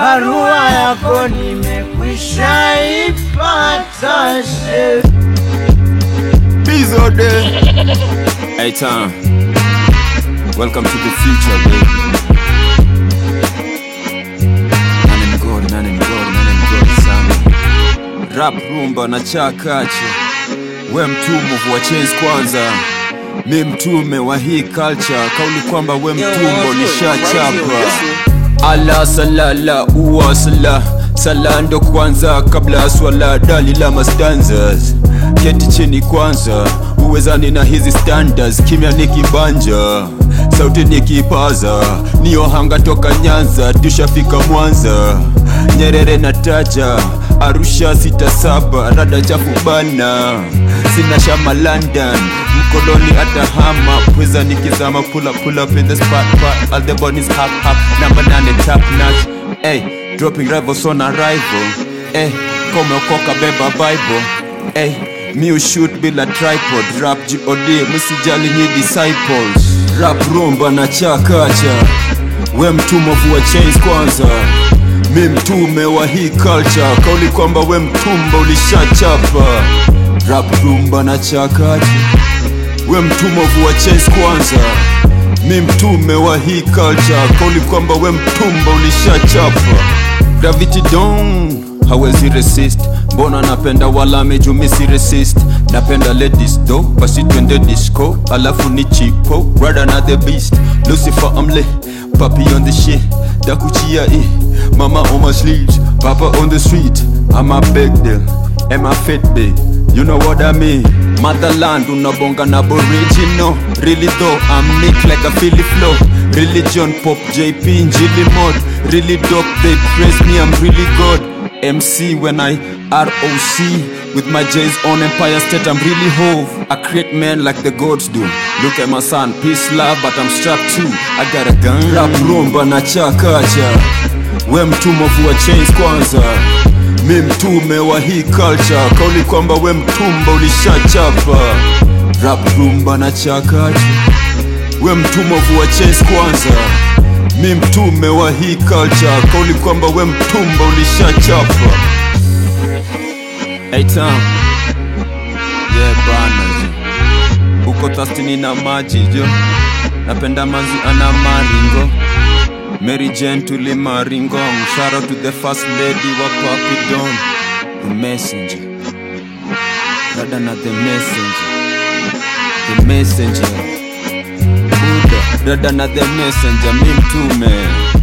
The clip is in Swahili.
barua yako nimekwisha ipata she Bizo de. Hey Tom, welcome to the future, baby. Nane mgodi, nane mgodi, nane mgodi sana. Rap rumba na chakache, we mtume wa chains kwanza, mi mtume wa hii culture, kauli kwamba we mtumbo nishachapa. Ala salala uwa sala sala ndo kwanza kabla ya swala dali la mastanzas keti chini kwanza uwezani na hizi standards kimya nikibanja sauti nikipaza niyo hanga toka nyanza tushafika mwanza nyerere na taja arusha sita saba rada chafu bana sina shama london mkoloni atahama pweza nikizama pull up, pull up in the spot, spot. all the bodies hap hap namba nane top notch hey, dropping rivals on arrival hey, komeokoka beba bible hey, mi ushoot bila tripod rap god msijali nyi disciples rap rumba na chakacha we mtumovu wa chains kwanza mi mtume wa hii culture kauli kwamba we mtumba ulishachapa rap rumba na chakacha we mtumovu wa chase kwanza mi mtume wa hii culture kauli kwamba we mtumba ulishachapa gravity don hawezi resist mbona napenda wala mejumisi resist napenda ladies do basi twende disco alafu ni chipo rather na the beast lucifer amle papi on the shit dakuchia i mama on my sleeves papa on the street i'm a big deal am a fit big you know what i mean motherland unabonga na aboriginal really though i'm nick like a philly flow religion pop jp njili mod really dope they praise me i'm really god MC when I ROC with my J's on Empire State. I'm really hove. I create men like the gods do. Look at my son, peace, love, but I'm strapped too. I got a gun. Rap rumba na chakacha. We mtumovu wa chains kwanza. Mi mtume wa hii culture. Kauli kwamba we mtumba ulishachapa. Rap rumba na chakacha. We mtumovu wa chains kwanza mi mtume wa hii culture kauli kwamba we mtumba ulishachapa hey, Tom. yeah, bana jo uko thastini na maji jo napenda manzi ana maringo Mary Jane tuli maringong shout out to the first lady wa Papi Don the messenger rada na the messenger the messenger Buddha rada na the messenger mi mtume